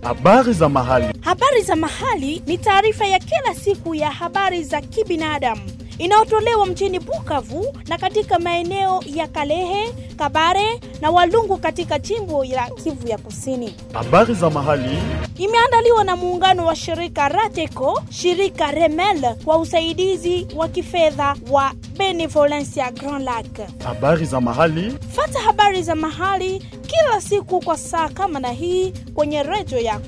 Habari za mahali. Habari za mahali ni taarifa ya kila siku ya habari za kibinadamu inayotolewa mjini Bukavu na katika maeneo ya Kalehe, Kabare na Walungu katika jimbo la Kivu ya Kusini. Habari za mahali. Imeandaliwa na muungano wa shirika Rateco, shirika Remel kwa usaidizi wa kifedha wa Benevolencia Grand Lac. Habari za mahali. Fata habari za mahali kila siku kwa saa kama na hii kwenye redio yako.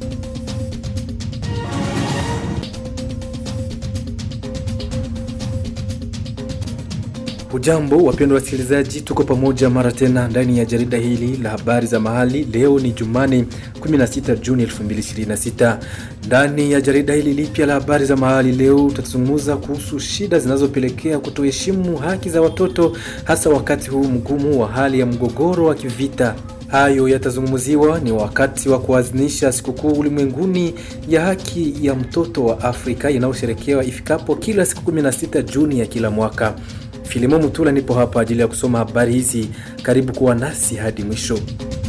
Hujambo wapendwa wasikilizaji, tuko pamoja mara tena ndani ya jarida hili la habari za mahali. Leo ni Jumane 16 Juni 2026. Ndani ya jarida hili lipya la habari za mahali leo tutazungumza kuhusu shida zinazopelekea kutoheshimu haki za watoto, hasa wakati huu mgumu wa hali ya mgogoro wa kivita. Hayo yatazungumziwa ni wakati wa kuadhimisha sikukuu ulimwenguni ya haki ya mtoto wa Afrika inayosherekewa ifikapo kila siku 16 Juni ya kila mwaka. Filimo Mutula nipo hapa ajili ya kusoma habari hizi. Karibu kuwa nasi hadi mwisho.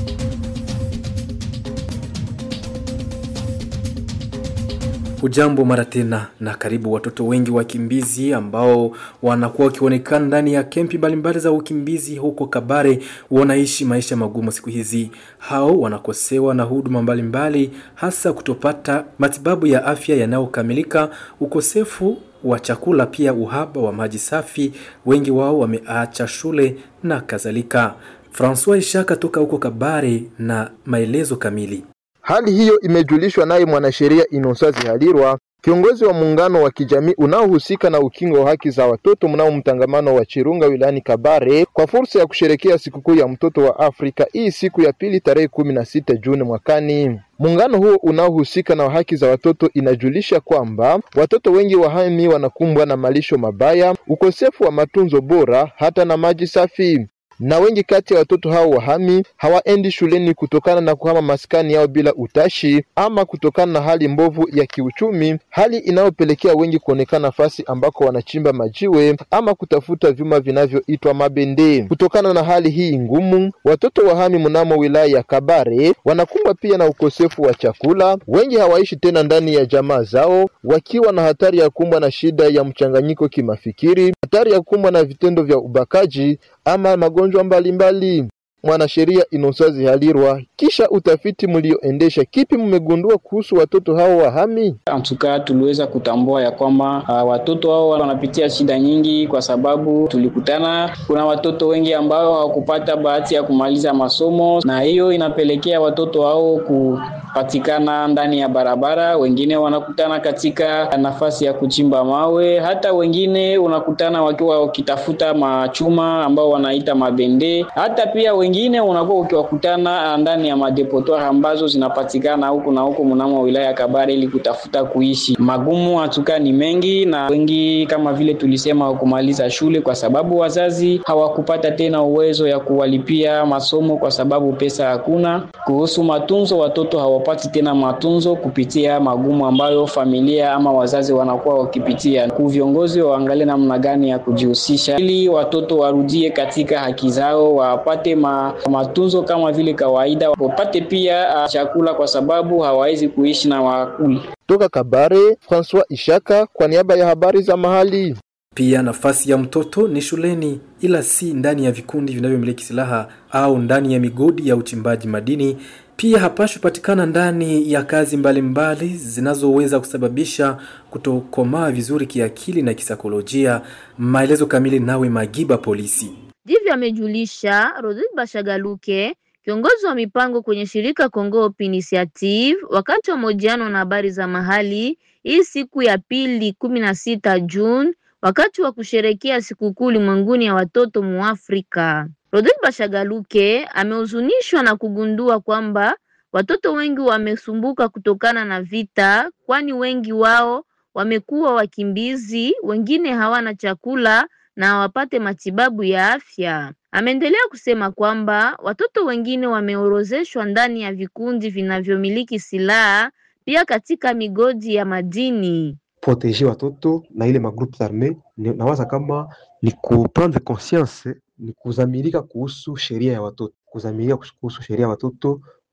Hujambo mara tena na karibu. Watoto wengi wakimbizi ambao wanakuwa wakionekana ndani ya kempi mbalimbali za ukimbizi huko Kabare wanaishi maisha magumu siku hizi. Hao wanakosewa na huduma mbalimbali, hasa kutopata matibabu ya afya yanayokamilika, ukosefu wa chakula, pia uhaba wa maji safi. Wengi wao wameacha shule na kadhalika. Francois Ishaka toka huko Kabare na maelezo kamili. Hali hiyo imejulishwa naye mwanasheria Inosazi Halirwa, kiongozi wa muungano wa kijamii unaohusika na ukingo wa haki za watoto mnao mtangamano wa Chirunga wilayani Kabare, kwa fursa ya kusherekea sikukuu ya mtoto wa Afrika hii siku ya pili tarehe kumi na sita Juni mwakani. Muungano huo unaohusika na haki za watoto inajulisha kwamba watoto wengi wahami wanakumbwa na malisho mabaya, ukosefu wa matunzo bora, hata na maji safi na wengi kati ya watoto hao wahami hawaendi shuleni kutokana na kuhama maskani yao bila utashi ama kutokana na hali mbovu ya kiuchumi, hali inayopelekea wengi kuonekana nafasi ambako wanachimba majiwe ama kutafuta vyuma vinavyoitwa mabende. Kutokana na hali hii ngumu, watoto wahami mnamo wilaya ya Kabare wanakumbwa pia na ukosefu wa chakula. Wengi hawaishi tena ndani ya jamaa zao, wakiwa na hatari ya kumbwa na shida ya mchanganyiko kimafikiri, hatari ya kumbwa na vitendo vya ubakaji ama magonjwa mbalimbali. Mwanasheria Inosazi Halirwa, kisha utafiti mlioendesha, kipi mmegundua kuhusu watoto hao wahami? Antuka tuliweza kutambua ya kwamba uh, watoto hao wanapitia shida nyingi, kwa sababu tulikutana kuna watoto wengi ambao hawakupata bahati ya kumaliza masomo, na hiyo inapelekea watoto hao kupatikana ndani ya barabara. Wengine wanakutana katika nafasi ya kuchimba mawe, hata wengine unakutana wakiwa wakitafuta machuma ambao wanaita mabende, hata pia wengine unakuwa ukiwakutana ndani ya madepotoire ambazo zinapatikana huku na huku mnamo wilaya ya Kabare ili kutafuta kuishi. Magumu hatuka ni mengi, na wengi kama vile tulisema kumaliza shule, kwa sababu wazazi hawakupata tena uwezo ya kuwalipia masomo kwa sababu pesa hakuna. Kuhusu matunzo, watoto hawapati tena matunzo kupitia magumu ambayo familia ama wazazi wanakuwa wakipitia. Ku viongozi waangalie namna gani ya kujihusisha ili watoto warudie katika haki zao, wapate ma, matunzo kama vile kawaida, wapate pia uh, chakula kwa sababu hawawezi kuishi na wakuli. Toka Kabare, Francois Ishaka kwa niaba ya habari za mahali. Pia nafasi ya mtoto ni shuleni, ila si ndani ya vikundi vinavyomiliki silaha au ndani ya migodi ya uchimbaji madini. Pia hapashwi patikana ndani ya kazi mbalimbali zinazoweza kusababisha kutokomaa vizuri kiakili na kisaikolojia. Maelezo kamili nawe Magiba Polisi. Ndivyo amejulisha Rodrigue Bashagaluke, kiongozi wa mipango kwenye shirika Congo Hope Initiative, wakati wa mahojiano na habari za mahali hii siku ya pili kumi na sita Juni, wakati wa kusherekea sikukuu ulimwenguni ya watoto Muafrika. Rodrigue Bashagaluke amehuzunishwa na kugundua kwamba watoto wengi wamesumbuka kutokana na vita, kwani wengi wao wamekuwa wakimbizi, wengine hawana chakula na hawapate matibabu ya afya. Ameendelea kusema kwamba watoto wengine wameorozeshwa ndani ya vikundi vinavyomiliki silaha, pia katika migodi ya madini. proteger watoto na ile magroupe arme, nawaza kama ni kuprendre conscience, ni kuzamilika kuhusu sheria ya watoto, kuzamilika kuhusu sheria ya watoto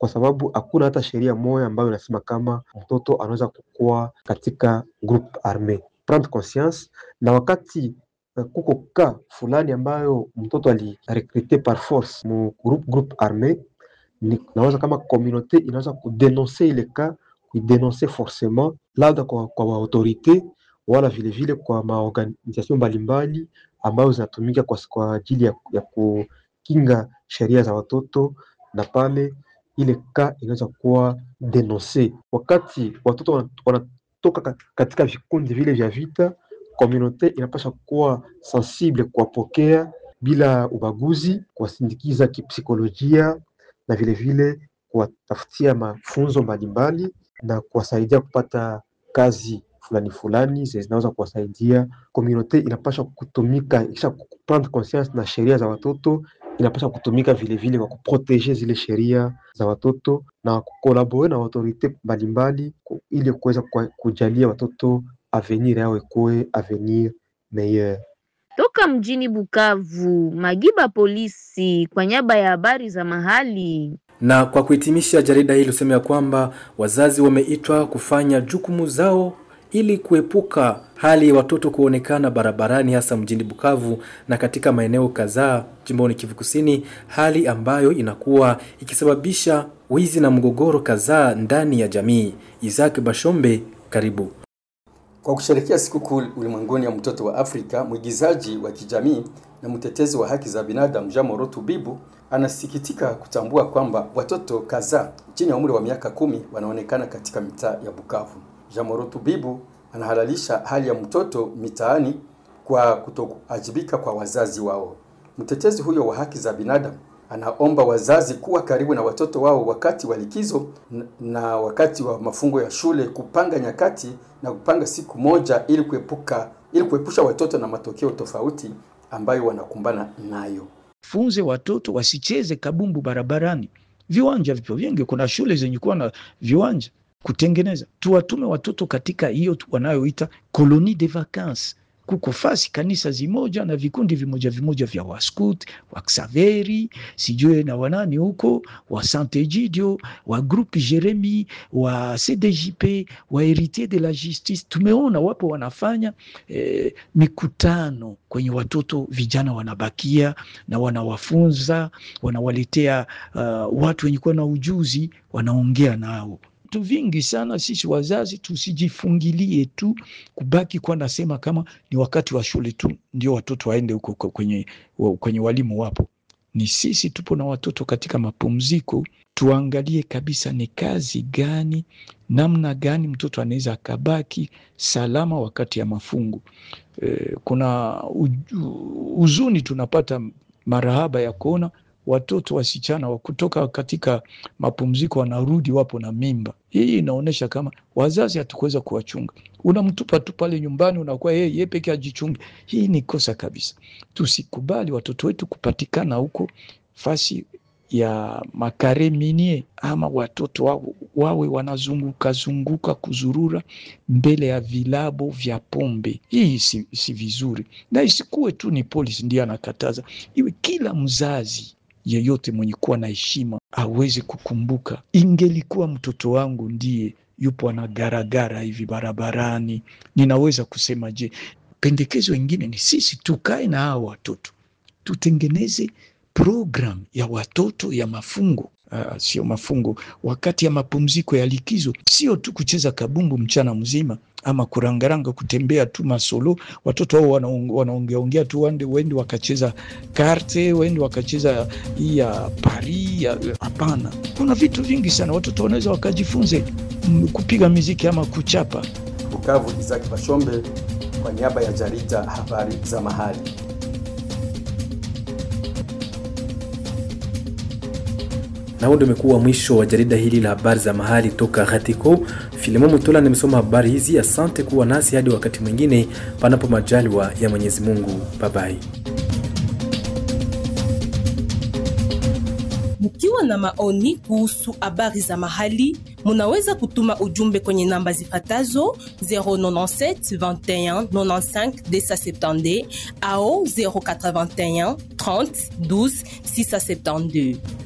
kwa sababu hakuna hata sheria moja ambayo inasema kama mtoto anaweza kukua katika group arme. Prendre conscience na wakati uh, kuko ka fulani ambayo mtoto alirekrute par force mu group, group arme, ni naweza kama communauté inaweza kudenonse ile ka kuidenonse forcement labda kwa, kwa maautorite wala vilevile vile kwa maorganisation mbalimbali ambayo zinatumika kwa, kwa ajili ya, ya kukinga sheria za watoto na pale ile ka inaweza kuwa denonse. Wakati watoto wanatoka katika vikundi vile vya vita, komunote inapasha kuwa sensible kuwapokea bila ubaguzi, kuwasindikiza kipsikolojia na vilevile kuwatafutia mafunzo mbalimbali na kuwasaidia kupata kazi fulani fulani zinaweza kuwasaidia. Komunote inapasha kutumika ikisha kuprendre conscience na sheria za watoto inapaswa kutumika vilevile kwa kuproteje zile sheria za watoto na kukolabore na autorite mbalimbali ili kuweza kujalia watoto avenir yao ikuwe avenir meilleur. Toka mjini Bukavu, Magiba Polisi kwa niaba ya habari za mahali. Na kwa kuhitimisha, jarida hili husema ya kwamba wazazi wameitwa kufanya jukumu zao ili kuepuka hali ya watoto kuonekana barabarani hasa mjini Bukavu na katika maeneo kadhaa jimboni Kivu Kusini, hali ambayo inakuwa ikisababisha wizi na mgogoro kadhaa ndani ya jamii. Isaac Bashombe, karibu. Kwa kusherehekea sikukuu ulimwenguni ya mtoto wa Afrika, mwigizaji wa kijamii na mtetezi wa haki za binadamu Jean Moro Tubibu anasikitika kutambua kwamba watoto kadhaa chini ya umri wa miaka kumi wanaonekana katika mitaa ya Bukavu. Jean Moro Tubibu anahalalisha hali ya mtoto mitaani kwa kutoajibika kwa wazazi wao. Mtetezi huyo wa haki za binadamu anaomba wazazi kuwa karibu na watoto wao wakati wa likizo na wakati wa mafungo ya shule, kupanga nyakati na kupanga siku moja ili kuepuka ili kuepusha watoto na matokeo tofauti ambayo wanakumbana nayo. Funze watoto wasicheze kabumbu barabarani. Viwanja vipo vingi, kuna shule zenye kuwa na viwanja kutengeneza. Tuwatume watoto katika hiyo wanayoita colonie de vacances. Kuko fasi kanisa zimoja na vikundi vimoja vimoja vya waskut wa Xaveri sijue na wanani huko wa Saint Egidio wa groupe Jeremi wa CDJP wa Heritier de la Justice. Tumeona wapo wanafanya eh, mikutano kwenye watoto vijana wanabakia na wanawafunza wanawaletea uh, watu wenye kuwa na ujuzi wanaongea nao vitu vingi sana. Sisi wazazi tusijifungilie tu kubaki kwa nasema kama ni wakati wa shule tu ndio watoto waende huko kwenye, kwenye walimu wapo. Ni sisi tupo na watoto katika mapumziko, tuangalie kabisa ni kazi gani, namna gani mtoto anaweza akabaki salama wakati ya mafungo. E, kuna huzuni tunapata marahaba ya kuona watoto wasichana wa kutoka katika mapumziko wanarudi wapo na mimba. Hii inaonyesha kama wazazi hatukuweza kuwachunga. Unamtupa tu pale nyumbani, unakuwa yeye yeye peke ajichunge. Hii ni kosa kabisa. Tusikubali watoto wetu kupatikana huko fasi ya makare minie, ama watoto wawe, wawe wanazunguka zunguka kuzurura mbele ya vilabo vya pombe. Hii si, si vizuri, na isikuwe tu ni polisi ndiye anakataza, iwe kila mzazi yeyote mwenye kuwa na heshima aweze kukumbuka, ingelikuwa mtoto wangu ndiye yupo anagaragara hivi barabarani, ninaweza kusema je? Pendekezo ingine ni sisi tukae na hao watoto tutengeneze program ya watoto ya mafungo Uh, sio mafungo, wakati ya mapumziko ya likizo, sio tu kucheza kabumbu mchana mzima ama kurangaranga, kutembea tu masolo. Watoto hao wanaongeaongea tu, wende wende wakacheza karte, wende wakacheza hii ya Paris. Hapana, kuna vitu vingi sana watoto wanaweza wakajifunze kupiga miziki ama kuchapa. Bukavu, Isaac Bashombe kwa niaba ya jarida habari za mahali. na huo ndio umekuwa mwisho wa jarida hili la habari za mahali toka Ghatiko. Filemon Mutola nimesoma habari hizi. Asante kuwa nasi hadi wakati mwingine, panapo majaliwa ya Mwenyezi Mungu. Babai. Mkiwa na maoni kuhusu habari za mahali, munaweza kutuma ujumbe kwenye namba zifatazo 097 21 95 270 au 081 30 12 672.